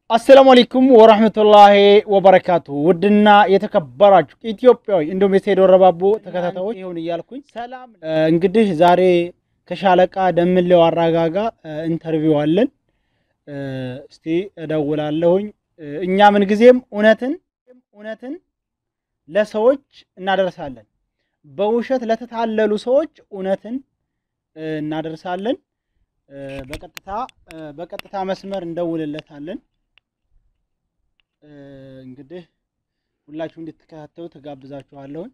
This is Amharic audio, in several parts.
አሰላሙ አለይኩም ወራህመቱላሂ ወበረካቱ። ውድና የተከበራችሁ ኢትዮጵያዊ እንዲሁም የሰይድ ወረባቦ ተከታታዮች ይሁን እያልኩኝ ሰላም። እንግዲህ ዛሬ ከሻለቃ ደምሌው አራጋጋ ኢንተርቪው አለን። እስቲ እደውላለሁኝ። እኛ ምንጊዜም እውነትን እውነትን ለሰዎች እናደርሳለን። በውሸት ለተታለሉ ሰዎች እውነትን እናደርሳለን። በቀጥታ በቀጥታ መስመር እንደውልለታለን። እንግዲህ ሁላችሁ እንድትከታተሉ ትጋብዛችኋለሁኝ።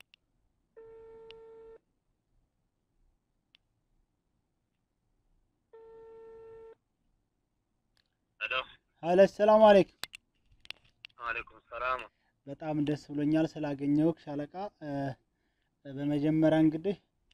ሀለ ሰላም አለይኩም። አለይኩም ሰላም። በጣም ደስ ብሎኛል ስላገኘው ሻለቃ። በመጀመሪያ እንግዲህ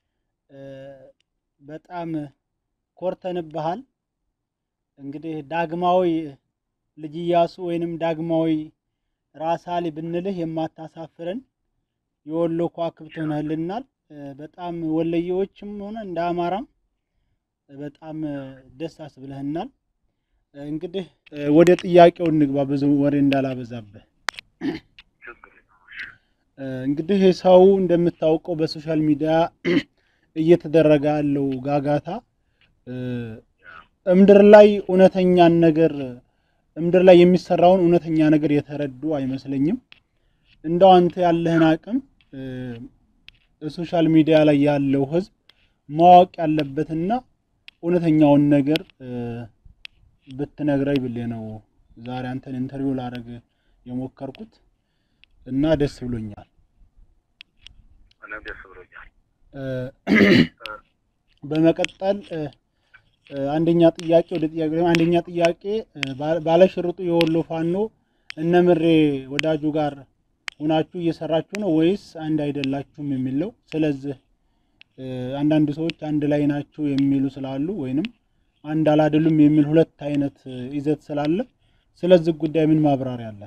በጣም ኮርተንብሃል። እንግዲህ ዳግማዊ ልጅ ኢያሱ ወይንም ዳግማዊ ራስ አሊ ብንልህ የማታሳፍረን የወሎ ከዋክብት ሆነህልናል። በጣም ወለየዎችም ሆነ እንደ አማራም በጣም ደስ አስብለህናል። እንግዲህ ወደ ጥያቄው እንግባ፣ ብዙ ወሬ እንዳላበዛብህ። እንግዲህ ሰው እንደምታውቀው በሶሻል ሚዲያ እየተደረገ ያለው ጋጋታ እምድር ላይ እውነተኛን ነገር እምድር ላይ የሚሰራውን እውነተኛ ነገር የተረዱ አይመስለኝም። እንደው አንተ ያለህን አቅም ሶሻል ሚዲያ ላይ ያለው ሕዝብ ማወቅ ያለበትና እውነተኛውን ነገር ብትነግረኝ ብሌ ነው ዛሬ አንተን ኢንተርቪው ላደርግ የሞከርኩት እና ደስ ብሎኛል። እኔም ደስ ብሎኛል። በመቀጠል አንደኛ ጥያቄ ወደ ጥያቄ አንደኛ ጥያቄ ባለሽርጡ የወሎ ፋኖ እነምሬ ወዳጁ ጋር ሁናችሁ እየሰራችሁ ነው ወይስ አንድ አይደላችሁም የሚል ነው። ስለዚህ አንዳንድ ሰዎች አንድ ላይ ናችሁ የሚሉ ስላሉ ወይንም አንድ አላደሉም የሚል ሁለት አይነት ይዘት ስላለ ስለዚህ ጉዳይ ምን ማብራሪያ አለ?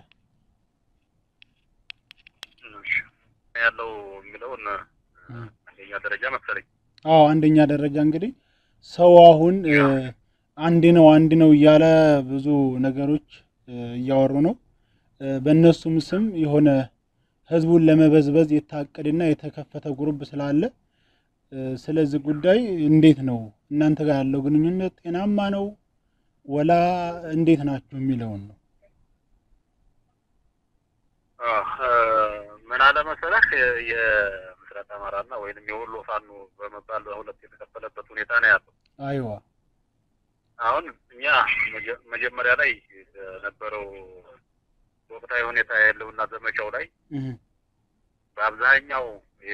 ያለው የሚለውን አንደኛ ደረጃ መሰለኝ። አዎ አንደኛ ደረጃ እንግዲህ ሰው አሁን አንድ ነው አንድ ነው እያለ ብዙ ነገሮች እያወሩ ነው። በእነሱም ስም የሆነ ህዝቡን ለመበዝበዝ የታቀደና የተከፈተ ጉሩብ ስላለ ስለዚህ ጉዳይ እንዴት ነው እናንተ ጋር ያለው ግንኙነት ጤናማ ነው ወላ እንዴት ናችሁ የሚለውን ነው። ምን አለ መሰለህ የምስራቅ አማራና ወይንም የወሎ ፋኖ በመባል በሁለት የተከፈለበት ሁኔታ ነው ያለው። አይዋ አሁን እኛ መጀመሪያ ላይ የነበረው ወቅታዊ ሁኔታ ያለውና ዘመቻው ላይ በአብዛኛው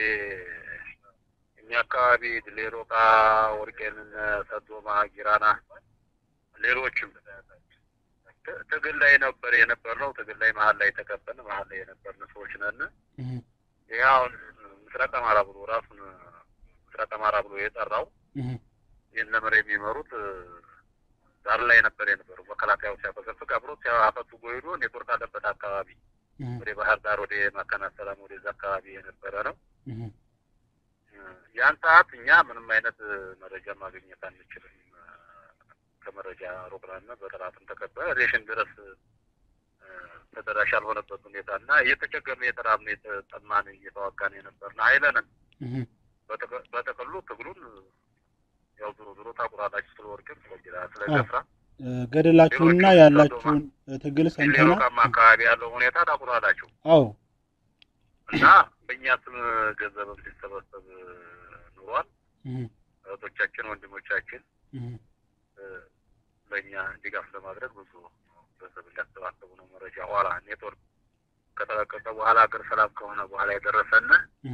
እኛ አካባቢ ሌሮቃ፣ ወርቄን፣ ሰዶማ፣ ጊራና ሌሎችም ትግል ላይ ነበር የነበርነው። ትግል ላይ መሀል ላይ ተከበን መሀል ላይ የነበርን ሰዎች ነን። ይህ አሁን ምስራቅ አማራ ብሎ ራሱን ምስራቅ አማራ ብሎ የጠራው ይህን መሪ የሚመሩት ዳር ላይ ነበር የነበሩ መከላከያው ሲያፈገፍግ አብሮት ሲያፈቱ ጎይዶ ኔትወርክ አለበት አካባቢ ወደ ባህር ዳር ወደ መካነ ሰላም ወደዛ አካባቢ የነበረ ነው። ያን ሰዓት እኛ ምንም አይነት መረጃ ማግኘት አንችልም። ከመረጃ ሮቅናና በጠላትም ተከበ ሬሽን ድረስ ተደራሽ ያልሆነበት ሁኔታ እና እየተቸገርን የተራብን የተጠማን እየተዋጋን የነበርን አይለንም። በጥቅሉ ትግሉን ያው ዞሮ ዞሮ ታቁራላችሁ ስለ ወርቅም ስለ ስለ ገፍራ ገደላችሁና ያላችሁን ትግል ሰምተናል። ሌሎቃማ አካባቢ ያለው ሁኔታ ታቁራላችሁ። አዎ እና በእኛ ስም ገንዘብም ሲሰበሰብ ኑሯል። እህቶቻችን ወንድሞቻችን ለእኛ ድጋፍ ለማድረግ ብዙ ገንዘብ እንዲያሰባሰቡ ነው መረጃ ኋላ ኔትወርክ ከተለቀቀ በኋላ አገር ሰላም ከሆነ በኋላ የደረሰን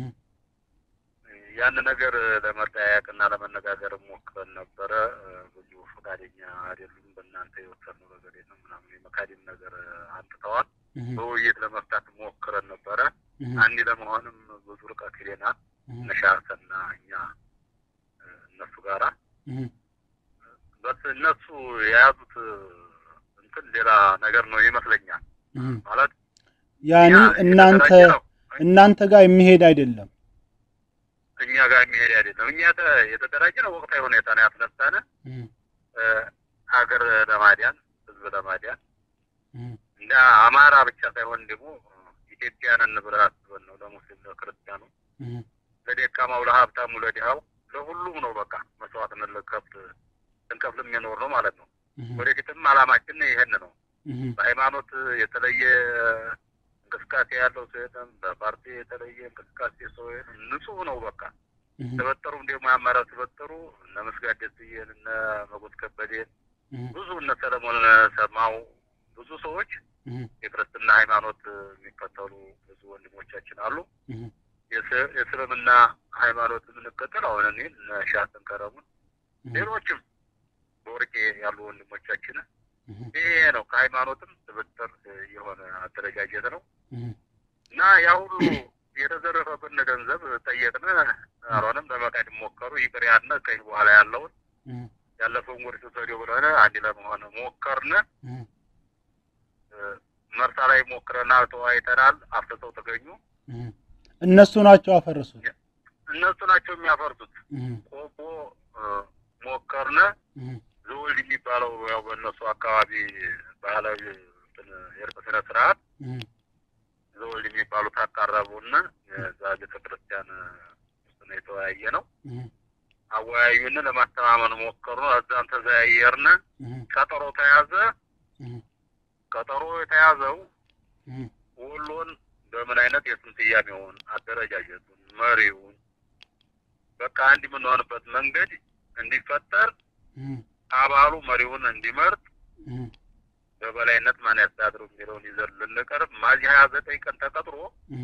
ያን ነገር ለመጠያየቅ እና ለመነጋገር ሞክረን ነበረ። ብዙ ፈቃደኛ አይደሉም። በእናንተ የወሰኑ ነገር የለም ምናምን የመካድም ነገር አንጥተዋል። በውይይት ለመፍታት ሞክረን ነበረ። አንድ ለመሆንም ብዙ ርቀት ሄደናል። ነሻሰና እኛ እነሱ ጋራ በስ እነሱ የያዙት እንትን ሌላ ነገር ነው ይመስለኛል። ማለት ያኔ እናንተ እናንተ ጋር የሚሄድ አይደለም። እኛ ጋር የሚሄድ አይደለም። እኛ የተደራጀ ነው ወቅታዊ ሁኔታ ነው ያስነሳነ ሀገር ለማዲያን ህዝብ ለማዲያን እንደ አማራ ብቻ ሳይሆን ደግሞ ኢትዮጵያንን ብለህ አስበን ነው ለሙስሊም ለክርስቲያኑ እህ ለደካማው ለሀብታሙ ለድሃው ለሁሉም ነው በቃ መስዋዕትነት ልንከፍል ልንከፍል የሚኖር ነው ማለት ነው። እህ ወደፊትም አላማችን ይሄን ነው። እህ በሃይማኖት የተለየ እንቅስቃሴ ያለው ሰው የለም። በፓርቲ የተለየ እንቅስቃሴ ሰው የለም። ንጹህ ነው በቃ እህ ተበጠሩም ደግሞ የአማራ ተበጠሩ እነ መስጋድ ደስዬን እነ መጎት ከበዴን እህ ብዙ እነ ሰለሞን ሰማው ብዙ ሰዎች እህ የክርስትና ሃይማኖት የሚከተሉ ብዙ ወንድሞቻችን አሉ። እህ የስ- የእስልምና ሃይማኖት የምንከተል አሁን እኔ እነ ሻትን ከረሙን ሌሎችም በወርቄ ያሉ ወንድሞቻችን እህ ይሄ ነው። ከሃይማኖትም ትብጥር የሆነ አደረጃጀት ነው እህ እና ያ ሁሉ የተዘረፈብን ገንዘብ ጠየቅን፣ አልሆነም። ለመካድ ሞከሩ። ይቅር ያልነ ከዚህ በኋላ ያለውን እህ ያለፈውን ወደ ተሰዶ ብለን አንድ ለመሆን ሞከርን። እህ መርሳ ላይ ሞክረና ተወያይተናል። አፍርሰው ተገኙ። እህ እነሱ ናቸው አፈረሱት። እነሱ ናቸው የሚያፈርሱት። እህ ቆቦ እ፣ ሞከርን። እህ ዘወልድ የሚባለው ያው በእነሱ አካባቢ ባህላዊ እንትን የእርቅ ስነ ስርዓት እህ ዘወልድ የሚባሉት አቃረቡን። እዛ ቤተ ክርስቲያን ውስጥ ነው የተወያየ ነው። እህ አወያዩን፣ ለማስተማመን ሞከሩ። እዛም ተዘያየርን። እህ ቀጠሮ ተያዘ። እህ ቀጠሮ የተያዘው እህ ወሎን በምን አይነት የስም ስያሜውን፣ አደረጃጀቱን፣ መሪውን በቃ አንድ የምንሆንበት መንገድ እንዲፈጠር እህ አባሉ መሪውን እንዲመርጥ እህ በበላይነት ማን ያስተዳድሩ የሚለውን ይዘን ልንቀርብ ሚያዝያ ሀያ ዘጠኝ ቀን ተቀጥሮ እህ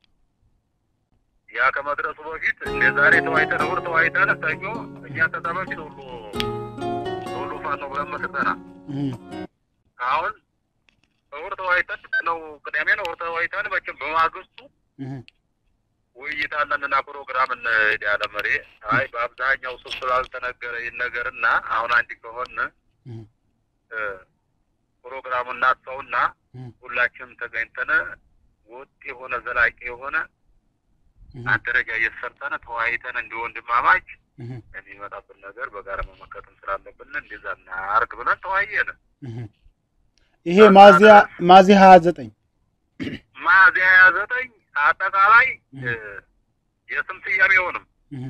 ያ ከመድረሱ በፊት እንደ ዛሬ ተዋይተን እሑድ ተዋይተን ሰኞ እኛ ከዛ በፊት ሁሉ ሁሉ ፋኖ ብለን መስርተናል። እህ አሁን እሑድ ተዋይተን ነው ቅዳሜ ነው እሑድ ተዋይተን መቼም በማግስቱ እህ ውይይት አለንና ፕሮግራም እንሄድ ያለ መሪ አይ በአብዛኛው ሰው ስላልተነገረ ይነገርና አሁን አንድ ከሆን እህ ፕሮግራሙን እናስፋውና እህ ሁላችንም ተገኝተን ወጥ የሆነ ዘላቂ የሆነ እህ አደረጃጀት ሰርተን ተወያይተን እንደ ወንድማማች እህ የሚመጣብን ነገር በጋራ መመከትም ስላለብን እንደዛ እናርግ ብለን ተወያየን። እህ ይሄ ሚያዝያ ሚያዝያ ሀያ ዘጠኝ ሚያዝያ ሀያ ዘጠኝ አጠቃላይ እህ እ፣ የስም ስያሜውንም እህ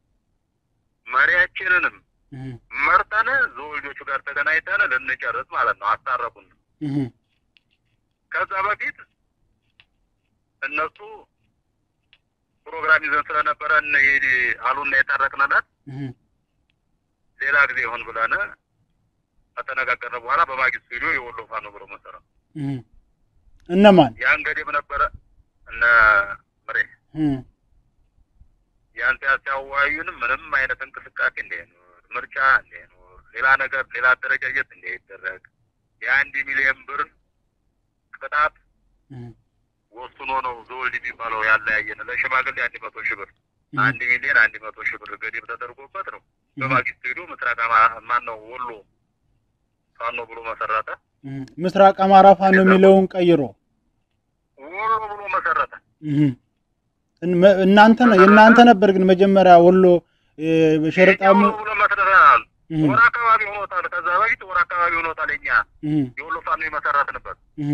መሪያችንንም እህ መርጠን ዘወልጆቹ ጋር ተገናኝተን ልንጨርስ ማለት ነው። አስታረቁን። እህ ከዛ በፊት እነሱ ፕሮግራም ይዘን ስለነበረ እንሂድ አሉና የታረቅንለት እህ ሌላ ጊዜ ይሆን ብለን ከተነጋገርን በኋላ በማግስቱ ሄዶ የወሎ ፋኖ ብሎ መሰረት እህ እነማን ያን ገዴም ነበረ እነ ምሬ እህ ያን ሲያወያዩንም ምንም አይነት እንቅስቃሴ እንዳይኖር፣ ምርጫ እንዳይኖር፣ ሌላ ነገር ሌላ አደረጃጀት እንዳይደረግ የአንድ ሚሊዮን ብር ቅጣት እህ ወስኖ ነው ዘወልድ የሚባለው ያለያየን። ለሽማግሌ አንድ መቶ ሺህ ብር እህ አንድ ሚሊዮን አንድ መቶ ሺህ ብር ገደብ ተደርጎበት ነው። በማግስቱ ሄዶ ምስራቅ አማ- ማን ነው ወሎ ፋኖ ብሎ መሰረተ። እህ ምስራቅ አማራ ፋኖ የሚለውን ቀይሮ ወሎ ብሎ መሰረተ። እህ እን- እናንተ ነው የእናንተ ነበር ግን መጀመሪያ ወሎ እ፣ ሸረጣሙ ወሎ ብሎ መስረተናል። እህ ወር አካባቢ ሆኖታል። ከዛ በፊት ወር አካባቢ ሆኖታል። እኛ እህ የወሎ ፋኖ የመሰረትንበት እህ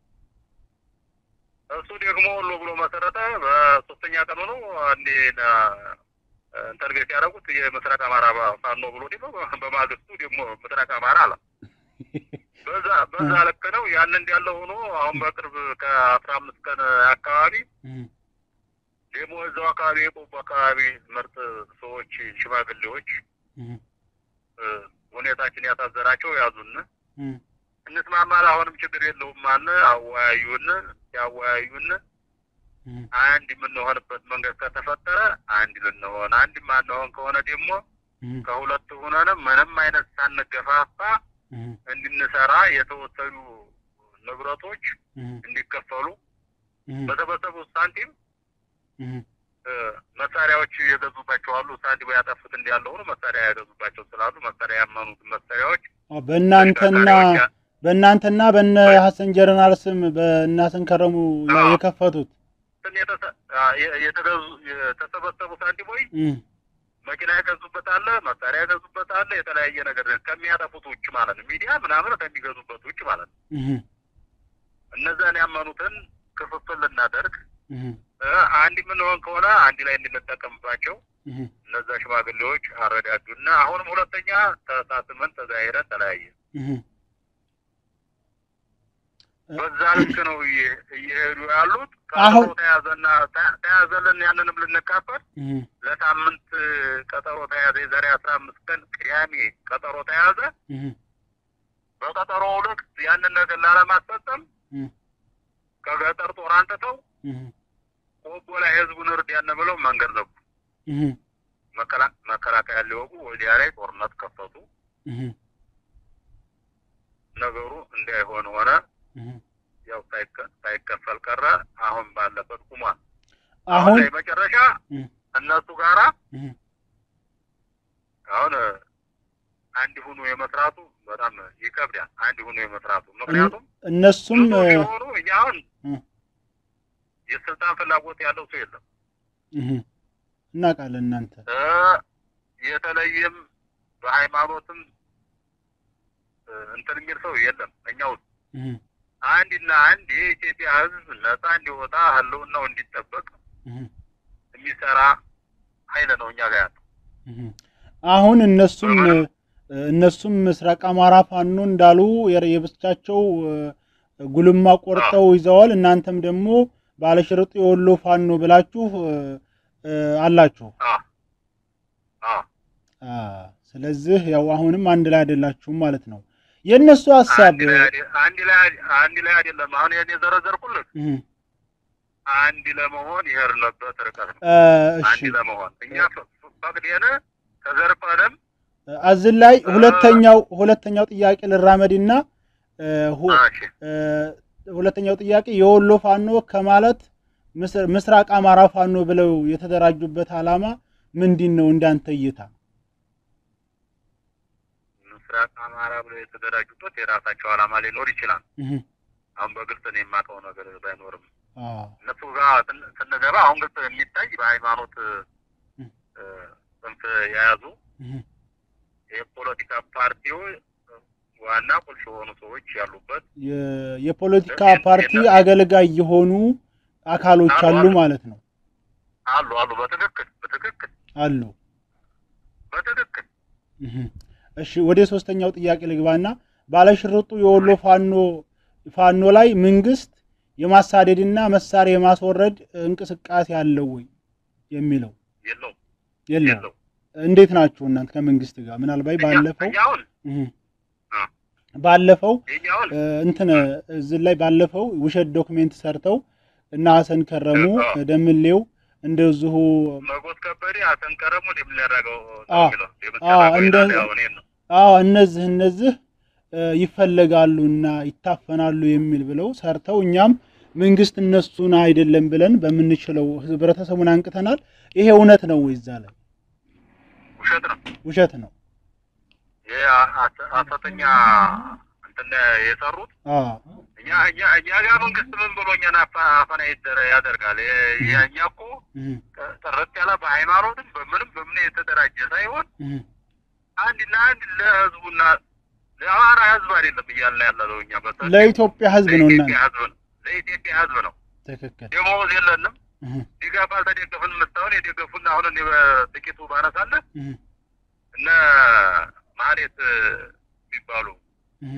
እሱ ደግሞ ወሎ ብሎ መሰረተ። በሶስተኛ ቀኑ ነው አንዴ ኢንተርቪው ያደረጉት የምስራቅ አማራ ፋኖ ብሎ ደግሞ በማግስቱ ደግሞ ምስራቅ አማራ አለ። በዛ በዛ ልክ ነው። ያን እንዳለ ሆኖ አሁን በቅርብ ከአስራ አምስት ቀን አካባቢ እህ ደግሞ እዛው አካባቢ የቆቦ አካባቢ ምርጥ ሰዎች ሽማግሌዎች እህ እ፣ ሁኔታችን ያሳዘናቸው ያዙን። እህ እንስማማል፣ አሁንም ችግር የለውም አለ። አወያዩን። ያወያዩን እህ አንድ የምንሆንበት መንገድ ከተፈጠረ አንድ ልንሆን፣ አንድ ማንሆን ከሆነ ደግሞ እህ ከሁለት ሆነን ምንም አይነት ሳንገፋፋ እህ እንድንሰራ የተወሰኑ ንብረቶች እህ እንዲከፈሉ እህ በተበሰቡት ሳንቲም እህ እ፣ መሳሪያዎች የገዙባቸው አሉ። ሳንቲም ያጠፉት እንዲያለ ሆኖ መሳሪያ ያገዙባቸው ስላሉ መሳሪያ ያመኑት መሳሪያዎች አዎ፣ በእናንተና ተሽከርካሪዎች በእናንተና በነ ሀሰን ጀነራል ስም በእነ ሀሰን ከረሙ ላይ አዎ። የከፈቱት ስም የተሰ- አ፣ የ- የተገዙ የተሰበሰቡ ሳንቲሞች እህ መኪና የገዙበት አለ፣ መሳሪያ የገዙበት አለ። የተለያየ ነገር ከሚያጠፉት ውጭ ማለት ነው። ሚዲያ ምናምን ከሚገዙበት ውጭ ማለት ነው። እህ እነዛን ያመኑትን ክፍፍል ልናደርግ እህ እ፣ አንድ የምንሆን ከሆነ አንድ ላይ እንድንጠቀምባቸው እህ እነዛ ሽማግሌዎች አረዳዱና አሁንም ሁለተኛ ተሳስመን ተዛይረን ተለያየ። እህ በዛ ልክ ነው እየ- እየሄዱ ያሉት። አሁን- ቀጠሮ ተያዘና ተ- ተያዘልን ያንንም ልንካፈል እህ ለሳምንት ቀጠሮ ተያዘ። የዛሬ አስራ አምስት ቀን ቅዳሜ ቀጠሮ ተያዘ። እህ በቀጠሮው ልክ ያንን ነገር ላለማስፈጸም እህ ከገጠር ጦር አንጥተው እህ ቆቦ ላይ ህዝቡን እርዳን ብለው መንገድ ዘጉ። እህ መከላ- መከላከያ ሊወጉ ወዲያ ላይ ጦርነት ከፈቱ። እህ ነገሩ እንዳይሆን ሆነ። እህ ያው ሳይከ- ሳይከፈል ቀረ። አሁን ባለበት ቁሟል። አሁን ላይ መጨረሻ እህ እነሱ ጋራ እህ አሁን አንድ ሁኑ የመስራቱ በጣም ይከብዳል። አንድ ሁኑ የመስራቱ ምክንያቱም እነሱም ብዙ እ፣ ሲሆኑ እኛ አሁን እህ የስልጣን ፍላጎት ያለው ሰው የለም እህ እናውቃለን እናንተ እ የተለየም በሃይማኖትም እ እንትን የሚል ሰው የለም። እኛ ውስጥ እህ አንድና አንድ የኢትዮጵያ ሕዝብ ነፃ እንዲወጣ ህልውናው እንዲጠበቅ እህ የሚሰራ ኃይል ነው እኛ ጋር ያለው። እህ አሁን እነሱም እ፣ እነሱም ምስራቅ አማራ ፋኖ እንዳሉ የር- የብቻቸው እ፣ ጉልማ ቆርጠው ይዘዋል። እናንተም ደግሞ ባለሽርጡ የወሎ ፋኖ ብላችሁ እ፣ እ፣ አላችሁ። አ አ አ፣ ስለዚህ ያው አሁንም አንድ ላይ አይደላችሁም ማለት ነው። የእነሱ ሀሳብ አንድ ላይ አይደ- አንድ ላይ አይደ- አንድ ላይ አይደለም። አሁን ይሄን የዘረዘርኩልህ እህ አንድ ለመሆን የሄድንበት ርቀት ነው። እ፣ እሺ አንድ ለመሆን እኛ ፈ- ፈቅደን ተዘርፈንም እዚህ ላይ ሁለተኛው ሁለተኛው ጥያቄ ልራመድና እ፣ ሁ- እሺ እ፣ ሁለተኛው ጥያቄ የወሎ ፋኖ ከማለት ምስ- ምስራቅ አማራ ፋኖ ብለው የተደራጁበት ዓላማ ምንድን ነው? እንዳንተ እይታ ምስራቅ አማራ ብለው የተደራጁበት የራሳቸው ዓላማ ሊኖር ይችላል። እህ አሁን በግልጽ ነው የማውቀው ነገር ባይኖርም አ እነሱ ጋር ስን- ስንገባ አሁን ግልጽ የሚታይ በሃይማኖት እህ እ፣ ጽንፍ የያዙ እህ የፖለቲካ ፓርቲዎች ዋና ቁልፍ የሆኑ ሰዎች ያሉበት የ- የፖለቲካ ፓርቲ አገልጋይ የሆኑ አካሎች አሉ ማለት ነው። አሉ አሉ። በትክክል በትክክል አሉ። በትክክል እህ እሺ ወደ ሶስተኛው ጥያቄ ልግባና ባለሽርጡ የወሎ ፋኖ ፋኖ ላይ መንግስት የማሳደድና መሳሪያ የማስወረድ እንቅስቃሴ አለው ወይ የሚለው የለውም የለም። የለውም። እንዴት ናችሁ እናንተ ከመንግስት ጋር? ምናልባት ባለፈው እኛ አሁን እህ አ። ባለፈው የኛ አሁን እ፣ እንትን እዚህ ላይ ባለፈው ውሸት ዶክሜንት ሰርተው እና ሀሰን ከረሙ አዎ። ደምሌው እንደዚሁ መጎት ከበደ አሰንቀረሙ እንደሚያደርገው አ። የሚለው አ፣ የምትሰራው እንደ- ይላል። ያው እኔን ነው አዎ እነዚህ እነዚህ እ፣ ይፈለጋሉና ይታፈናሉ የሚል ብለው ሰርተው እኛም መንግስት እነሱን አይደለም ብለን በምንችለው ህብረተሰቡን አንቅተናል። ይሄ እውነት ነው ወይ? እዛ ላይ ውሸት ነው። ውሸት ነው። ይሄ አ- ሐሰተኛ እንትን የሰሩት አ እኛ እኛ እኛ ጋር መንግስት ምን ብሎ እኛን አፈ- አፈና ይደረ- ያደርጋል። የ- የ- እኛ እኮ እህ ጥ- ጥርት ያለ በሃይማኖትም በምንም በምን የተደራጀ ሳይሆን እህ አንድና አንድ ለህዝቡና ለአማራ ህዝብ አይደለም እያልን ያለ ነው። እኛ በሰፊው ለኢትዮጵያ ህዝብ ነው እና ለኢትዮጵያ ህዝብ ነው። ለኢትዮጵያ ህዝብ ነው። ትክክል። ደሞዝ የለንም። እህ ድጋፍ አልተደገፍን። ምስታውን የደገፉና አሁን እኔ በጥቂቱ ባነሳለህ እህ እነ ማህሌት የሚባሉ እህ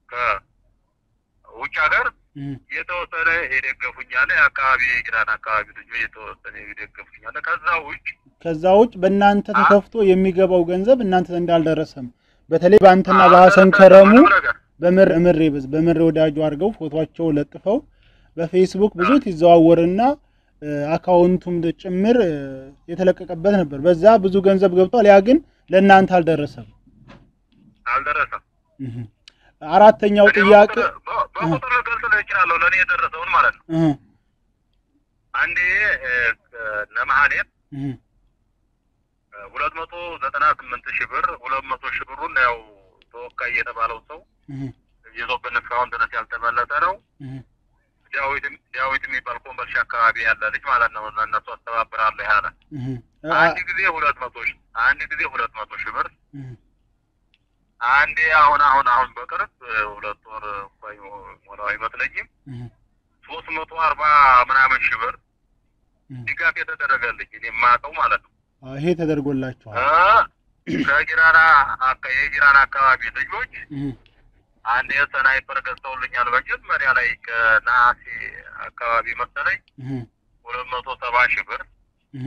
ከውጭ ሀገር እህ የተወሰነ የደገፉኛለ የአካባቢ የኢራን አካባቢ ልጆች የተወሰነ የደገፉኛለ። ከዛ ውጭ ከዛ ውጭ በእናንተ ተከፍቶ የሚገባው ገንዘብ እናንተ ዘንድ አልደረሰም። በተለይ በአንተና በሀሰን ከረሙ ምንም ነገር በምር እምሬ በዝ በምሬ ወዳጁ አድርገው ፎቶቸው ለጥፈው በፌስቡክ ብዙ ይዘዋወርና እ፣ አካውንቱም ጭምር እ፣ የተለቀቀበት ነበር። በዛ ብዙ ገንዘብ ገብቷል። ያ ግን ለእናንተ አልደረሰም። አልደረሰም። እህ። አራተኛው እኔ ጥያቄ በቁጥር- በ- በቁጥር ልገልጽልህ እችላለሁ ለእኔ የደረሰውን ማለት ነው። እህ አንዴ እ፣ እነ ማህሌት እህ ሁለት መቶ ዘጠና ስምንት ሺህ ብር ሁለት መቶ ሺህ ብሩን ያው ተወካይ የተባለው ሰው እህ ይዞብን እስካሁን ድረስ ያልተመለሰ ነው። እህ ዳዊት ዳዊት የሚባል ኮምቦልቻ አካባቢ ያለ ልጅ ማለት ነው። እነሱ አስተባብራለሁ ያለ እህ አንድ ጊዜ ሁለት መቶ ሺህ አንድ ጊዜ ሁለት መቶ ሺህ ብር እህ አንዴ አሁን አሁን አሁን በቅርብ እ፣ ሁለት ወር ቆይ ሞላው ይመስለኛል አይመስለኝም እህ፣ ሶስት መቶ አርባ ምናምን ሺህ ብር እህ። ድጋፍ የተደረገልኝ እኔ የማውቀው ማለት ነው። አዎ፣ ይሄ ተደርጎላችኋል። እ ከጊራና አካ- የጊራና አካባቢ ልጆች እህ፣ አንድ የሰናይፐር ገዝተውልኛል። መጀመሪያ ላይ ከነሐሴ አካባቢ መሰለኝ እህ፣ ሁለት መቶ ሰባ ሺህ ብር እህ።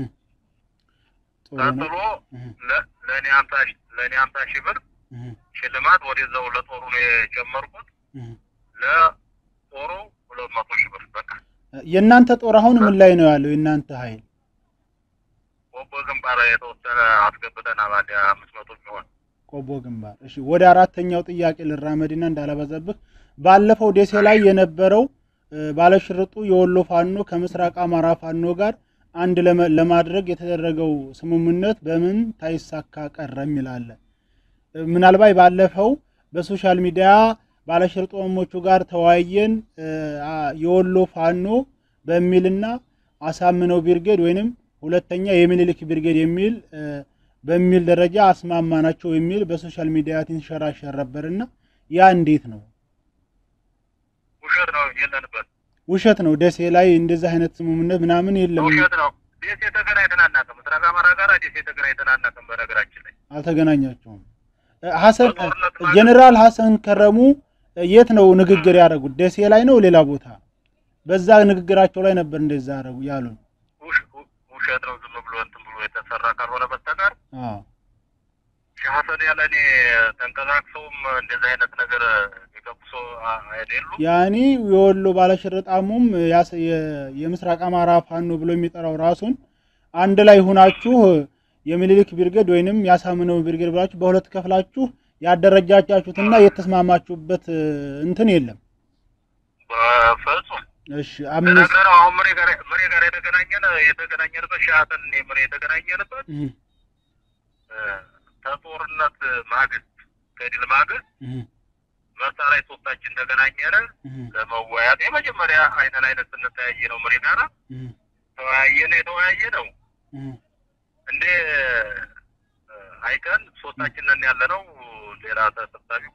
ጥሩ ነው። ቀጥሎ እህ፣ ለ- ለእኔ ሀምሳ ሺ- ለእኔ ሀምሳ ሺህ ብር እህ፣ ሽልማት ወደዛው ለጦሩ ነው የጨመርኩት። እህ። ለጦሩ ሁለት መቶ ሺህ ብር በቃ የእናንተ ጦር አሁን ምን ላይ ነው ያለው? የእናንተ ኃይል ቆቦ ግንባር የተወሰነ አስገብተናል። አንድ አምስት መቶ የሚሆን ቆቦ ግንባር። እሺ ወደ አራተኛው ጥያቄ ልራመድና እንዳላበዛብህ ባለፈው ደሴ ላይ የነበረው እ፣ ባለሽርጡ የወሎ ፋኖ ከምስራቅ አማራ ፋኖ ጋር አንድ ለመ- ለማድረግ የተደረገው ስምምነት በምን ታይሳካ ቀረ የሚላለ እ፣ ምናልባት ባለፈው በሶሻል ሚዲያ ባለሽርጦሞቹ ጋር ተወያየን እ፣ አ- የወሎ ፋኖ በሚልና አሳምነው ብርጌድ ወይንም ሁለተኛ የሚኒልክ ብርጌድ የሚል እ፣ በሚል ደረጃ አስማማናቸው የሚል በሶሻል ሚዲያ ትንሸራሸር ነበርና ያ እንዴት ነው? ውሸት ነው። የለንበት ውሸት ነው። ደሴ ላይ እንደዚህ አይነት ስምምነት ምናምን የለም። ውሸት ነው። ደሴ ተገናኝተን አናውቅም። ምስራቅ አማራ ጋር ደሴ ተገናኝተን አናውቅም። በነገራችን ላይ አልተገናኛቸውም። እ፣ ሐሰን በጦርነት ማለት- ጀኔራል ሐሰን ከረሙ እ፣ የት ነው ንግግር ያደረጉት? ደሴ ላይ ነው ሌላ ቦታ? በዛ ንግግራቸው ላይ ነበር እንደዛ ያደረጉ ያሉን። ውሽ- ው- ውሸት ነው። ዝም ብሎ እንትን ብሎ የተሰራ ካልሆነ በስተቀር አዎ ሺህ ሀሰን ያለ እኔ ተንቀሳቅሰውም እንደዚህ አይነት ነገር የገቡ ሰው አ- አይደሉም። ያኔ የወሎ ባለሽርጣሙም ያስ- የ- የምስራቅ አማራ ፋኖ ብሎ የሚጠራው ራሱን አንድ ላይ ሁናችሁ የሚኒሊክ ብርጌድ ወይንም ያሳምነው ብርጌድ ብላችሁ በሁለት ከፍላችሁ ያደረጃቻችሁትና የተስማማችሁበት እ፣ እንትን የለም። በፍጹም እሺ አምስት ነገር አሁን ምሬ ጋር ምሬ ጋር የተገናኘን የተገናኘንበት ሺህ ሀሰን እኔ ምሬ የተገናኘንበት እህ፣ እ፣ ከጦርነት ማግስት ከድል ማግስት እህ፣ መርሳ ላይ ሶስታችን ተገናኘን እህ፣ ለመወያት የመጀመሪያ አይነ ላይነት ስንተያየ ነው ምሬ ጋራ እህ፣ ተወያየን የተወያየ ነው እህ፣ እንዴ እ፣ አይቀን ሶስታችን ነን ያለ ነው ሌላ ተሰብሳቢ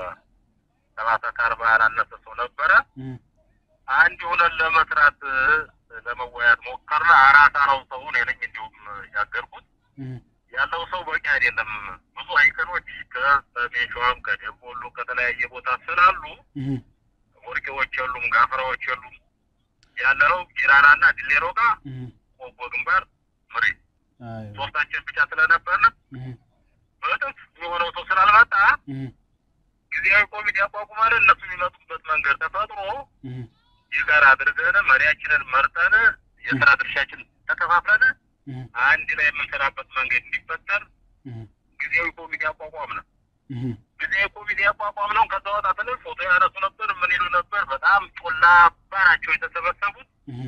ከሰላሳ ከአርባ ያላነሰ ሰው ነበረ እህ፣ አንድ ሆነን ለመስራት እ፣ ለመወያት ሞከርን አራት አራው ሰው እኔ ነኝ እንዲሁም ያገርኩት እህ፣ ያለው ሰው በቂ አይደለም ብዙ አይቀኖች ከሰሜን ሸዋም ከደቡብ ወሎ ከተለያየ ቦታ ስላሉ እህ፣ ወርቄዎች የሉም ጋፍራዎች የሉም ያለነው ጊራናና ድሌሮ ጋር እህ፣ ቆቦ ግንባር ምሬ አይዋ፣ ሶስታችን ብቻ ስለነበርን እህ፣ በእጥፍ የሆነው ሰው ስላልመጣ እህ፣ ጊዜያዊ ኮሚቴ አቋቁመን እነሱ የሚመጡበት መንገድ ተፈጥሮ እህ፣ የጋራ አድርገን መሪያችንን መርጠን የስራ ድርሻችን ተከፋፍለን እህ፣ አንድ ላይ የምንሰራበት መንገድ እንዲፈጠር እህ፣ ጊዜያዊ ኮሚቴ አቋቋም ነው። እህ፣ ጊዜያዊ ኮሚቴ አቋቋም ነው። ከዛ ወጣ ብለን ፎቶ ያነሱ ነበር፣ ምን ይሉ ነበር። በጣም ጮላ ናቸው የተሰበሰቡት። እህ።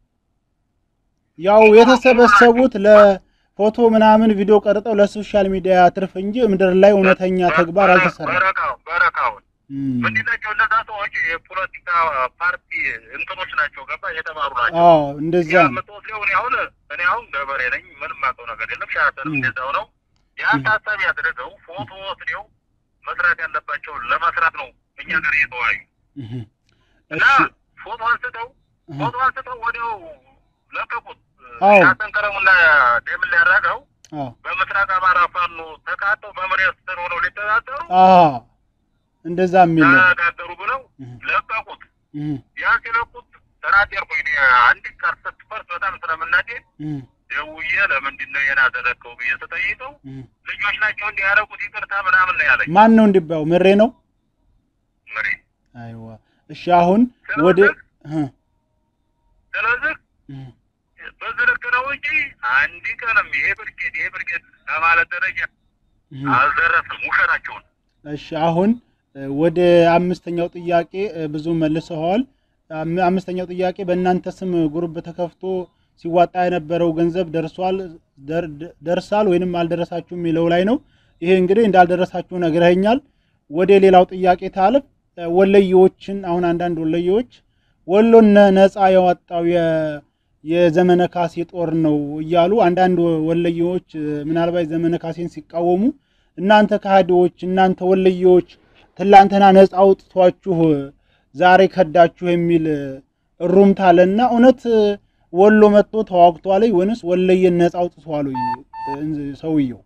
ያው የተሰበሰቡት ለፎቶ ምናምን ቪዲዮ ቀርጠው ለሶሻል ሚዲያ ትርፍ እንጂ ምድር ላይ እውነተኛ ተግባር አልተሰራም። በረካው በረካውን እም፣ ምንድን ናቸው እነዛ ሰዎች? የፖለቲካ ፓርቲ እንትኖች ናቸው፣ ገባ የተማሩ ናቸው። አዎ እንደዛ ነው። የምትወስደው እኔ አሁን እኔ አሁን ገበሬ ነኝ፣ ምንም የማውቀው ነገር የለም። ሻሰንም ም። እንደዛው ነው። ያን ታሳቢ ያደረገው ፎቶ ወስደው መስራት ያለባቸውን ለመስራት ነው እኛ ጋር እየተወያዩ እህ፣ እና እሺ ፎቶ አንስተው እህ፣ ፎቶ አንስተው ወዲያው ለቀቁት። አዎ። ሻሰን ከረሙና ደምን ሊያደረገው አዎ በምስራቅ አማራ ፋኖ ተቃጠው በመሬት ስር ሆነው ሊተዳደሩ አዎ እንደዛ የሚል ነው። ተነጋገሩ ብለው እህ፣ ለቀቁት። እህ፣ ያን ሲለቁት ተናደርኩኝ። እኔ አንድ ቃል ስትፈርስ በጣም ስለምናደድ እህ፣ ደውዬ ለምንድን ነው ይሄን አደረግከው ብዬ ስጠይቀው እህ። ልጆች ናቸው እንዲህ ያደረጉት ይቅርታ ምናምን ነው ያለኝ። ማን ነው እንዲባው ምሬ ነው። መሪ አይዋ እሺ አሁን ወደ እህ፣ ስለዚህ እህ፣ በዚህ ልክ ነው እንጂ አንድ ቀንም ይሄ ብርጌድ ይሄ ብርጌድ ለማለት ደረጃ እህ። አልደረስም። ውሸታቸውን እሺ አሁን እ፣ ወደ አምስተኛው ጥያቄ እ፣ ብዙ መልሰዋል። አም- አምስተኛው ጥያቄ በእናንተ ስም ጉርብ ተከፍቶ ሲዋጣ የነበረው ገንዘብ ደርሷል ደር- ደርሳል ወይንም አልደረሳችሁም የሚለው ላይ ነው። ይሄ እንግዲህ እንዳልደረሳችሁ ነግረኸኛል። ወደ ሌላው ጥያቄ ታልፍ እ፣ ወለየዎችን አሁን አንዳንድ ወለየዎች ወሎን ነ- ነፃ ያወጣው የ- የዘመነ ካሴ ጦር ነው እያሉ አንዳንድ ወለየዎች እ፣ ምናልባት ዘመነ ካሴን ሲቃወሙ እናንተ ከሃዲዎች እናንተ ወለየዎች ትላንትና ነፃ አውጥቷችሁ ዛሬ ከዳችሁ የሚል እሩምታ አለና እውነት ወሎ መጥቶ ተዋግቷል ወይንስ ወለየን ነፃ አውጥቷል ወይ ሰውየው?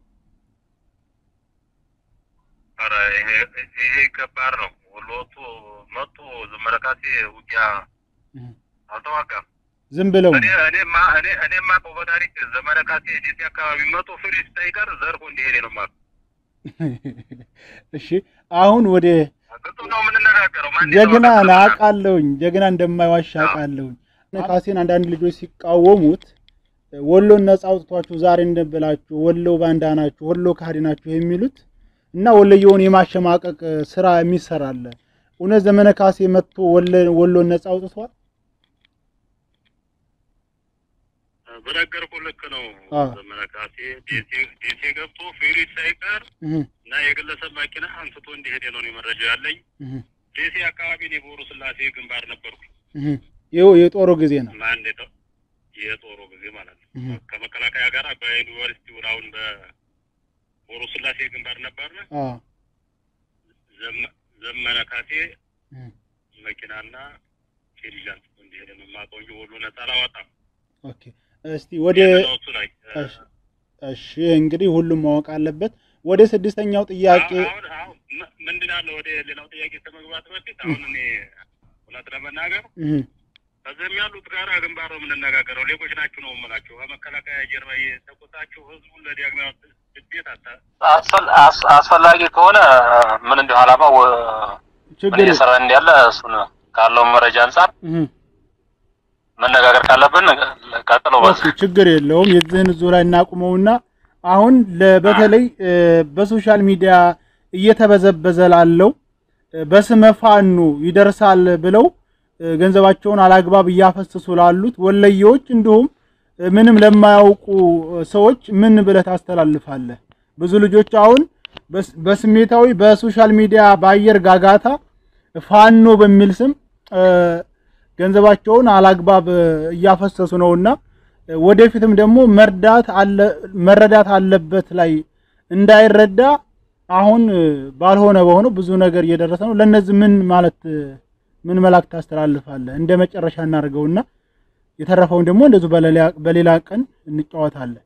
ኧረ ይሄ ይሄ ከባድ ነው። ወሎቱ መጡ ዘመረካሴ ውጊያ አልተዋጋም። ዝም ብለው እኔ እኔማ እኔ እኔማ እኮ በታሪክ ዘመነ ካሴ ደሴ አካባቢ መቶ ፍሪስ ሳይቀር ዘርፎ እንደሄደ ነው ማለት እሺ አሁን ወደ ግጡ ነው የምንነጋገረው። ማን ጀግና ይተዋጋል? ነህ አውቃለሁኝ። ጀግና እንደማይዋሽ አውቃለሁኝ። ካሴን አንዳንድ ልጆች ሲቃወሙት ወሎን ነፃ አውጥቷችሁ ዛሬ እንደብላችሁ ወሎ ባንዳ ናችሁ፣ ወሎ ካህዲ ናችሁ የሚሉት እና ወሎየውን የማሸማቀቅ ስራ የሚሰራለ እውነት ዘመነ ካሴ መጥቶ ወሎን ነፃ አውጥቷል? በነገርኩህ ልክ ነው። አዎ። ዘመነ ካሴ ደሴ ደሴ ገብቶ ፍሪስ ሳይቀር እህ እና የግለሰብ መኪና አንስቶ እንደሄደ ነው እኔ መረጃ ያለኝ። እህ ደሴ አካባቢ እኔ በወሩ ስላሴ ግንባር ነበርኩኝ። እህ ይኸው የጦሩ ጊዜ ነው። እና እንዴት ነው የጦሩ ጊዜ ማለት ነው። እህ ከመከላከያ ጋር በዩኒቨርሲቲው አሁን በወሩ ስላሴ ግንባር ነበርን። አዎ ዘመ- ዘመነ ካሴ እህ መኪናና ፌሪጅ አንስቶ እንደሄደ ነው የማውቀው እንጂ ወሎ ነፃ አላወጣም። ኦኬ እስቲ ወደ የሌላዎቹ ላይ እሺ እሺ እንግዲህ ሁሉም ማወቅ አለበት። ወደ ስድስተኛው ጥያቄ አሁን አሁን ም- ምንድን አለ ወደ ሌላው ጥያቄ ከመግባት በፊት አሁን እኔ እውነት ለመናገር እህ ከዚህም ያሉት ጋር ግንባር ነው የምንነጋገረው። ሌቦች ናችሁ ነው የምላችሁ። ከመከላከያ ጀርባ የተቆጣችሁ ህዝቡን ለዲያግማዊ ስደት አታ አስፈል- አስ- አስፈላጊ ከሆነ ምን እንዲሁ ዓላማው ምን ችግር እየሰራ እንዳለ እሱን ካለው መረጃ አንጻር እህ መነጋገር ካለብን ቀጥለው በዛ ኦኬ ችግር የለውም። የዚህን ዙ ላይ እናቁመውና አሁን ለ- በተለይ እ፣ በሶሻል ሚዲያ እየተበዘበዘ ላለው እ፣ በስመ ፋኖ ይደርሳል ብለው እ፣ ገንዘባቸውን አላግባብ እያፈሰሱ ላሉት ወለየዎች እንዲሁም እ፣ ምንም ለማያውቁ እ፣ ሰዎች ምን ብለህ ታስተላልፋለህ? ብዙ ልጆች አሁን በስ- በስሜታዊ በሶሻል ሚዲያ በአየር ጋጋታ ፋኖ በሚል ስም እ፣ ገንዘባቸውን አላግባብ እ፣ እያፈሰሱ ነውና እ፣ ወደፊትም ደግሞ መርዳት አለ መረዳት አለበት ላይ እንዳይረዳ አሁን እ፣ ባልሆነ በሆነው ብዙ ነገር እየደረሰ ነው። ለነዚህ ምን ማለት እ፣ ምን መልእክት ታስተላልፋለህ? እንደ መጨረሻ እናድርገውና የተረፈውን ደግሞ እንደዚሁ በሌላ በሌላ ቀን እንጫወታለን።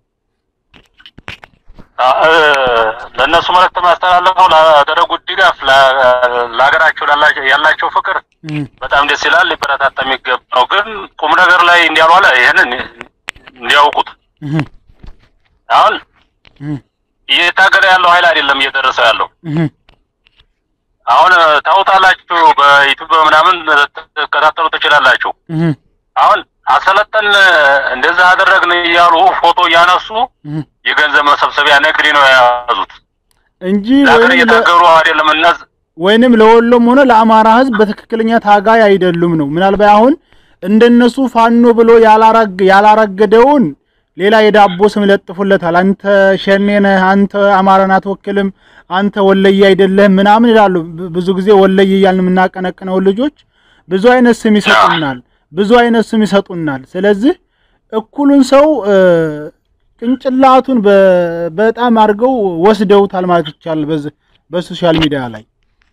እ፣ ለእነሱ መልእክት ማስተላለፈው ላደረጉት ድጋፍ ላ- ለሀገራቸው ላላ- ያላቸው ፍቅር እህ በጣም ደስ ይላል። ሊበረታታ የሚገባ ነው። ግን ቁም ነገር ላይ እንዲያልዋለ ይህንን እንዲያውቁት እህ አሁን እህ እየታገለ ያለው ኃይል አይደለም እየደረሰ ያለው እህ አሁን ታውታላችሁ። በዩቱብ ምናምን ትከታተሉ ትችላላችሁ። እህ አሁን አሰለጠን እንደዛ አደረግን እያሉ ፎቶ እያነሱ እህ የገንዘብ መሰብሰቢያ ንግድ ነው የያዙት። እንጂ ለሀገር ወይም ለ- እየታገሩ አይደለም። እነዚህ ወይንም ለወሎም ሆነ ለአማራ ሕዝብ በትክክለኛ ታጋይ አይደሉም ነው። ምናልባት አሁን እንደነሱ ፋኖ ብሎ ያላረግ ያላረገደውን ሌላ የዳቦ ስም ይለጥፉለታል። አንተ ሸኔ ነህ፣ አንተ አማራን አትወክልም፣ አንተ ወለየ አይደለህም ምናምን ይላሉ። ብ- ብዙ ጊዜ ወለየ እያልን የምናቀነቅነው ልጆች ብዙ አይነት ስም ይሰጡናል፣ ብዙ አይነት ስም ይሰጡናል። ስለዚህ እኩሉን ሰው እ፣ ቅንጭላቱን በ- በጣም አድርገው ወስደውታል ማለት ይቻላል በዚህ በሶሻል ሚዲያ ላይ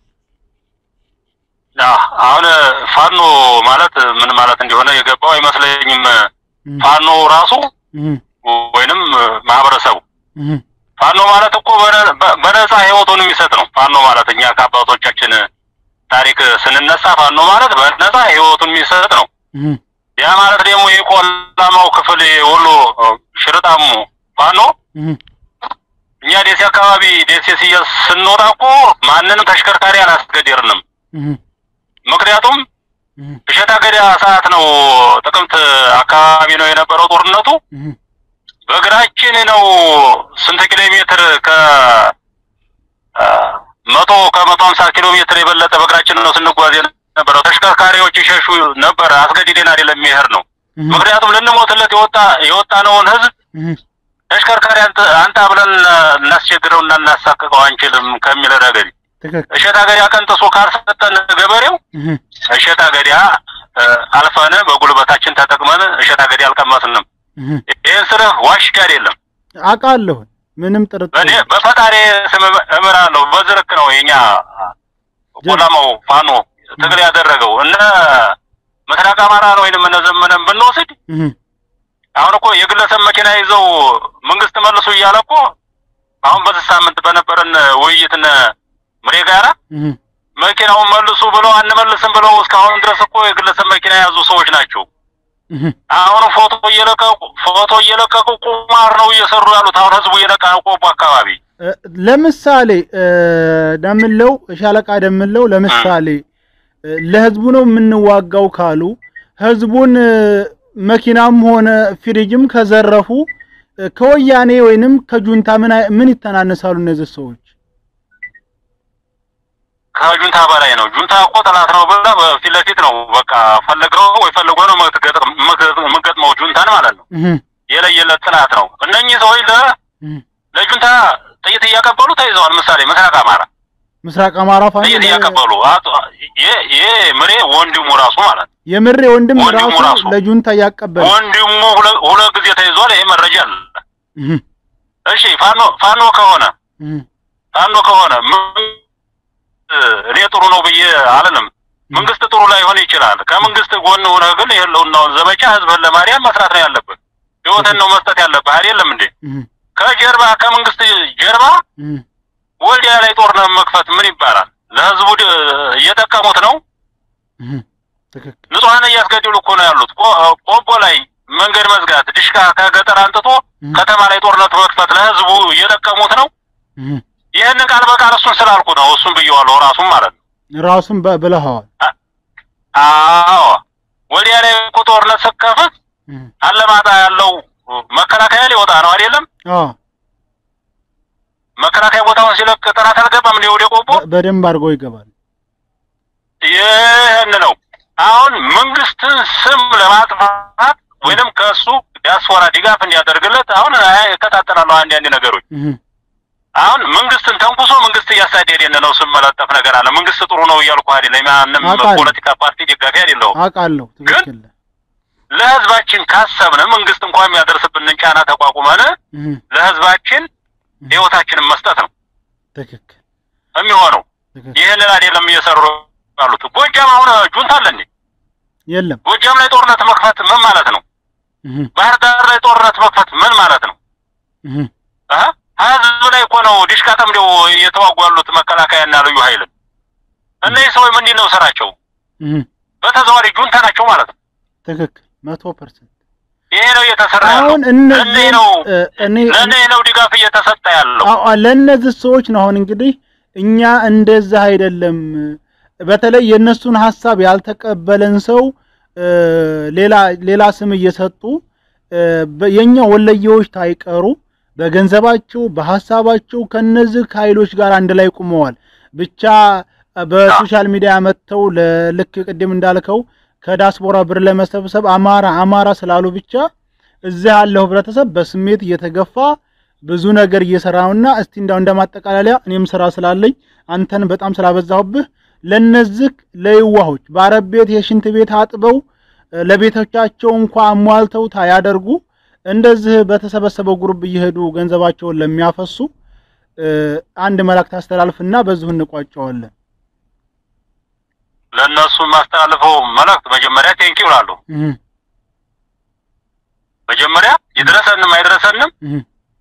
አዎ፣ አሁን ፋኖ ማለት ምን ማለት እንደሆነ የገባው አይመስለኝም። ፋኖ ራሱ እህ ወይንም ማህበረሰቡ እህ ፋኖ ማለት እኮ በነ- በ- በነፃ ህይወቱን የሚሰጥ ነው። ፋኖ ማለት እኛ ከአባቶቻችን ታሪክ ስንነሳ ፋኖ ማለት በነፃ ህይወቱን የሚሰጥ ነው። እህ ያ ማለት ደግሞ የቆላማው ክፍል የወሎ ሽርጣሙ ፋኖ እህ እኛ ደሴ አካባቢ ደሴ ስየ ስንወጣ እኮ ማንንም ተሽከርካሪ አላስገደርንም። እህ ምክንያቱም እህ እሸት አገዳ ሰዓት ነው፣ ጥቅምት አካባቢ ነው የነበረው ጦርነቱ። እህ በእግራችን ነው ስንት ኪሎ ሜትር ከ አ፣ መቶ ከመቶ ሀምሳ ኪሎ ሜትር የበለጠ በእግራችን ነው ስንጓዝ የነበረው። ተሽከርካሪዎች ይሸሹ ነበር። አስገድደን አይደለም የሚሄድ ነው። ምክንያቱም ልንሞትለት የወጣ የወጣነውን ህዝብ እህ ተሽከርካሪ አንተ አንተ ብለን እናስቸግረውና እናሳቅቀው አንችልም ከሚል ረገድ ትክክል እሸት አገዳ ቀንጥሶ ካልሰጠን ገበሬው እህ እሸት አገዳ እ፣ አልፈን በጉልበታችን ተጠቅመን እሸት አገዳ አልቀመስንም። እህ ይህን ስርህ ዋሽ አይደለም። አውቃለሁ ምንም ጥርጥር በእኔ በፈጣሪ ስም እምራለሁ። በዝርክ ነው የኛ ቆላማው ፋኖ ትግል ያደረገው እነ ምስራቅ አማራን ወይንም እነ ዘመነን ብንወስድ እህ አሁን እኮ የግለሰብ መኪና ይዘው መንግስት መልሱ እያለ እኮ አሁን በዚህ ሳምንት በነበረን ውይይት እነ ምሬ ጋራ እህ መኪናውን መልሱ ብለው አንመልስም ብለው እስካሁን ድረስ እኮ የግለሰብ መኪና የያዙ ሰዎች ናቸው። እህ አሁን ፎቶ እየለቀቁ ፎቶ እየለቀቁ ቁማር ነው እየሰሩ ያሉት። አሁን ህዝቡ እየነቃ ነው። ቆቦ አካባቢ እ፣ ለምሳሌ እ፣ ደምለው ሻለቃ ደምለው ለምሳሌ እ፣ ለህዝቡ ነው የምንዋጋው ካሉ ህዝቡን እ፣ መኪናም ሆነ ፍሪጅም ከዘረፉ እ፣ ከወያኔ ወይንም ከጁንታ ምን አይ- ምን ይተናነሳሉ እነዚህ ሰዎች? ከጁንታ በላይ ነው። ጁንታ እኮ ጠላት ነው ብለህ በፊት ለፊት ነው በቃ ፈልገው ወይ ፈልገው ነው የምትገጥም- የምትገጥም- የምትገጥመው ጁንታን ማለት ነው። እህ የለየለት ጥላት ነው። እነኚህ ሰዎች ለ እህ ለጁንታ ጥይት እያቀበሉ ተይዘዋል። ምሳሌ ምስራቅ አማራ ምስራቅ አማራ ፋኖ ጥይት እያቀበሉ አቶ- ይሄ- ይሄ ምሬ ወንድሙ ራሱ ማለት ነው። የምሬ ወንድም ወንድሙ ራሱ ራሱ ለጁንታ እያቀበለ ወንድሙ ሁለ- ሁለት ጊዜ ተይዟል። ይሄ መረጃ አለ። እህ እሺ ፋኖ ፋኖ ከሆነ እህ ፋኖ ከሆነ ምን- እኔ ጥሩ ነው ብዬ አልልም። መንግስት ጥሩ ላይሆን ይችላል። ከመንግስት ጎን ሆነህ ግን የህልውናውን ዘመቻ ህዝብን ለማርያም መስራት ነው ያለብህ። ህይወትን ነው መስጠት ያለብህ አይደለም እንዴ? እህ ከጀርባ ከመንግስት ጀርባ እህ ወልዲያ ላይ ጦርነት መክፈት ምን ይባላል? ለህዝቡ ድ- እየጠቀሙት ነው። እህ ትክክል ንጹሐን እያስገደሉ እኮ ነው ያሉት። ቆ- ቆቦ ላይ መንገድ መዝጋት፣ ድሽቃ ከገጠር አንጥቶ እህ ከተማ ላይ ጦርነት መክፈት ለህዝቡ እየጠቀሙት ነው። እህ ይህንን ቃል በቃል እሱን ስላልኩ ነው እሱን ብየዋለሁ ራሱን ማለት ነው። ራሱን በ- ብለኸዋል። አዎ ወልዲያ ላይ እኮ ጦርነት ስከፍት እህ አለማጣ ያለው መከላከያ ሊወጣ ነው አይደለም? አዎ መከላከያ ቦታውን ሲለቅ ጠላት አልገባም እንደ ወደ ቆቦ በ- በደንብ አድርጎ ይገባል። ይህን ነው አሁን መንግስትን ስም ለማጥፋት ወይንም ከእሱ ዲያስፖራ ድጋፍ እንዲያደርግለት አሁን እከታተላለሁ አንዳንድ ነገሮች እህ አሁን መንግስትን ተንኩሶ መንግስት እያሳደደን ነው ስም መለጠፍ ነገር አለ መንግስት ጥሩ ነው እያልኩ አይደለም ማንም አውቃለሁ። ፖለቲካ ፓርቲ ደጋፊ አይደለሁም አውቃለሁ። ትክክል። ለህዝባችን ካሰብን መንግስት እንኳን የሚያደርስብንን ጫና ተቋቁመን እህ ለህዝባችን ህይወታችንን መስጠት ነው ትክክል የሚሆነው ትክክል። ይህንን አይደለም እየሰሩ ያሉት ጎጃም አሁን ጁንታ አለ እንዴ የለም ጎጃም ላይ ጦርነት መክፈት ምን ማለት ነው እህ ባህር ዳር ላይ ጦርነት መክፈት ምን ማለት ነው? እህ አሀ ህዝብ ላይ እኮ ነው ዲሽቃ ጠምደው እየተዋጉ ያሉት መከላከያና ልዩ ኃይል። እነዚህ ሰዎች ምንድን ነው ስራቸው? እህ በተዘዋዋሪ ጁንታ ናቸው ማለት ነው። ትክክል መቶ ፐርሰንት ይሄ ነው እየተሰራ ያለው። አሁን እነዚህ ለእነዚህ ነው እ፣ እኔ ለእነዚህ ነው ድጋፍ እየተሰጠ ያለው። አዎ ለእነዚህ ሰዎች ነው አሁን እንግዲህ እኛ እንደዛ አይደለም። በተለይ የእነሱን ሀሳብ ያልተቀበለን ሰው እ፣ ሌላ ሌላ ስም እየሰጡ እ፣ በ- የኛ ወለየዎች ታይቀሩ በገንዘባቸው በሀሳባቸው ከነዚህ ኃይሎች ጋር አንድ ላይ ቁመዋል። ብቻ በሶሻል ሚዲያ መጥተው ለልክ ቅድም እንዳልከው ከዳስፖራ ብር ለመሰብሰብ አማራ አማራ ስላሉ ብቻ እዚህ ያለው ህብረተሰብ በስሜት እየተገፋ ብዙ ነገር እየሰራ ነውና እስቲ እንዳው እንደማጠቃለያ እኔም ስራ ስላለኝ አንተን በጣም ስላበዛሁብህ ለነዚህ ለይዋሆች በአረብ ቤት የሽንት ቤት አጥበው እ፣ ለቤቶቻቸው እንኳ አሟልተው ታያደርጉ እንደዚህ በተሰበሰበው ጉሩብ እየሄዱ ገንዘባቸውን ለሚያፈሱ እ፣ አንድ መልእክት አስተላልፍና በዚሁ እንቋጨዋለን። ለእነሱ የማስተላልፈው መልእክት መጀመሪያ ቴንኪው እላለሁ። እህ መጀመሪያ ይድረሰንም አይድረሰንም እህ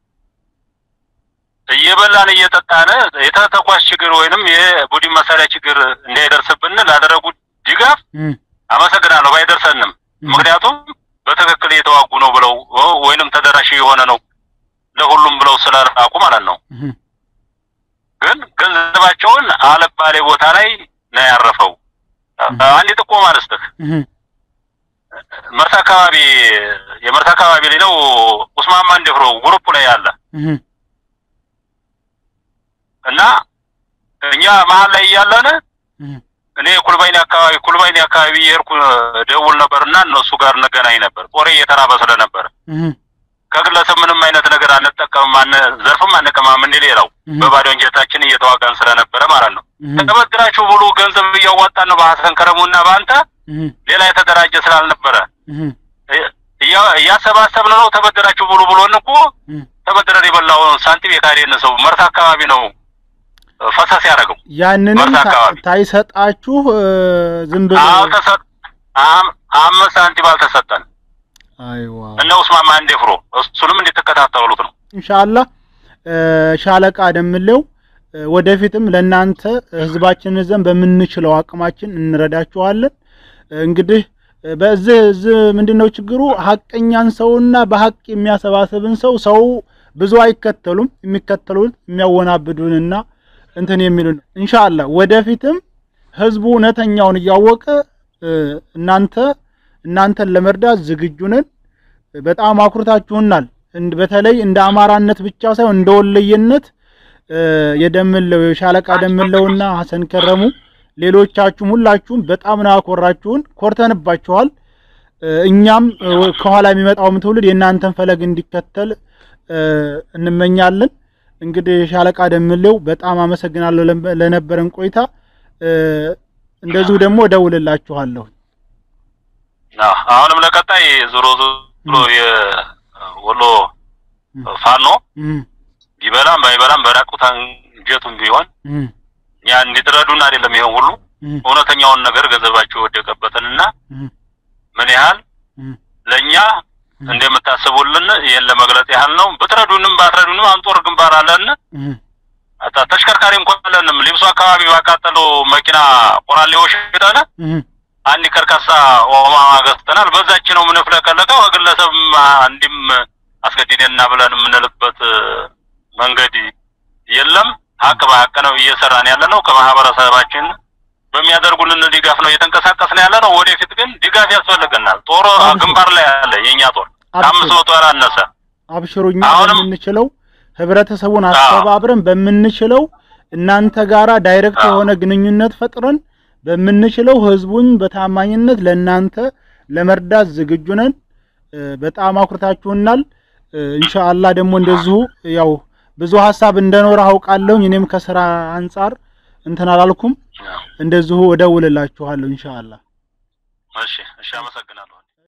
እየበላን እየጠጣን የተተኳሽ ችግር ወይንም የቡድን መሳሪያ ችግር እንዳይደርስብን ላደረጉት ድጋፍ እህ አመሰግናለሁ። ባይደርሰንም ምክንያቱም በትክክል እየተዋጉ ነው ብለው ኦ፣ ወይንም ተደራሽ የሆነ ነው ለሁሉም ብለው ስለላኩ ማለት ነው። እህ ግን ገንዘባቸውን አለባሌ ቦታ ላይ ነው ያረፈው። አንድ ጥቆማ ልስጥህ። እህ መርሳ አካባቢ የመርሳ አካባቢ ላይ ነው ኡስማን ማንደፍሮ ግሩፕ ላይ ያለ እህ እና እኛ መሀል ላይ እያለን እህ እኔ ኩልባይኔ አካባቢ ኩልባይኔ አካባቢ የሄድኩ ደውል ነበርና እነሱ ጋር እንገናኝ ነበር። ጦሬ እየተራበ ስለነበረ እህ ከግለሰብ ምንም አይነት ነገር አንጠቀምም፣ አነ ዘርፍም አንቀማም እንደ ሌላው እህ በባዶ እንጀታችን እየተዋጋን ስለነበረ ማለት ነው። እህ ተበድራችሁ ብሉ ገንዘብ እያዋጣን ነው በሀሰን ከረሙና በአንተ እህ ሌላ የተደራጀ ስላልነበረ እህ እያ- እያሰባሰብን ነው። ተበድራችሁ ብሉ ብሎን እኮ እህ ተበድረን የበላውን ሳንቲም የካዴን ሰው መርሳ አካባቢ ነው ፈሰስ ያደረገው ያንንም መርሳ ታ- አካባቢ። ታይሰጣችሁ እ፣ ዝም ብሎ አልተሰጥ አም- አምስት ሳንቲም አልተሰጠን። አይዋ እነ ኡስማን ማንዴፍሮ እሱንም እንድትከታተሉት ነው። ኢንሻአላህ እ፣ ሻለቃ ደምለው እ፣ ወደፊትም ለእናንተ ህዝባችንን ዘንድ በምንችለው አቅማችን እንረዳችኋለን። እ፣ እንግዲህ እ፣ በዚህ እዚህ ምንድነው ችግሩ? ሀቀኛን ሰውና በሀቅ የሚያሰባስብን ሰው ሰው ብዙ አይከተሉም። የሚከተሉት የሚያወናብዱንና እንትን የሚሉን ኢንሻአላህ ወደፊትም ህዝቡ እውነተኛውን እያወቀ እ፣ እናንተ እናንተን ለመርዳት ዝግጁ ነን። በጣም አኩርታችሁናል። እንድ- በተለይ እንደ አማራነት ብቻ ሳይሆን እንደ ወለየነት እ፣ የደምለው የሻለቃ ደምለውና ሀሰን ከረሙ ሌሎቻችሁም ሁላችሁም በጣም ነው ያኮራችሁን፣ ኮርተንባችኋል። እ፣ እኛም እ፣ ከኋላ የሚመጣውም ትውልድ የእናንተን ፈለግ እንዲከተል እ፣ እንመኛለን። እንግዲህ ሻለቃ ደምለው በጣም አመሰግናለሁ ለም- ለነበረን ቆይታ። እ፣ እንደዚሁ ደግሞ እደውልላችኋለሁ። አዎ፣ አሁንም ለቀጣይ ዞሮ ዞሮ የወሎ ፋኖ እም፣ ቢበላም ባይበላም በራቁት አንጀቱም ቢሆን እም፣ ያ እንዲትረዱን አይደለም ይሄን ሁሉ እም፣ እውነተኛውን ነገር ገንዘባቸው የወደቀበትንና እም፣ ምን ያህል እም፣ ለኛ እንደምታስቡልን ይሄን ለመግለጽ ያህል ነው። ብትረዱንም ባትረዱንም አንጦር ግንባር አለን። እም፣ አታ ተሽከርካሪ እንኳን አለንም። ሊብሶ አካባቢ ባቃጠለው መኪና ቆራሌዎች ሸጠን እም፣ አንድ ከርካሳ ኦማ ገዝተናል። በዛች ነው የምንፍለቀለቀው። ከግለሰብ አንድም አስገድደንና ብለን የምንልበት መንገድ የለም። ሀቅ በሀቅ ነው እየሰራን ያለ ነው። ከማህበረሰባችን በሚያደርጉልን ድጋፍ ነው እየተንቀሳቀስን ያለ ነው። ወደፊት ግን ድጋፍ ያስፈልገናል። ጦር ግንባር ላይ አለ። የእኛ ጦር ከአምስት መቶ ያላነሰ አብሽሩኛ አሁንም- በምንችለው ህብረተሰቡን አዎ። አስተባብረን በምንችለው እናንተ ጋራ ዳይሬክት አዎ። የሆነ ግንኙነት ፈጥረን በምንችለው ህዝቡን በታማኝነት ለእናንተ ለመርዳት ዝግጁ ነን። እ፣ በጣም አኩርታችሁናል። እ፣ ኢንሻአላህ ደግሞ እንደዚሁ ያው ብዙ ሀሳብ እንደኖረ አውቃለሁኝ። እኔም ከስራ አንጻር እንትን አላልኩም። እንደዚሁ እደውልላችኋለሁ ኢንሻአላህ። እሺ፣ እሺ፣ አመሰግናለሁ።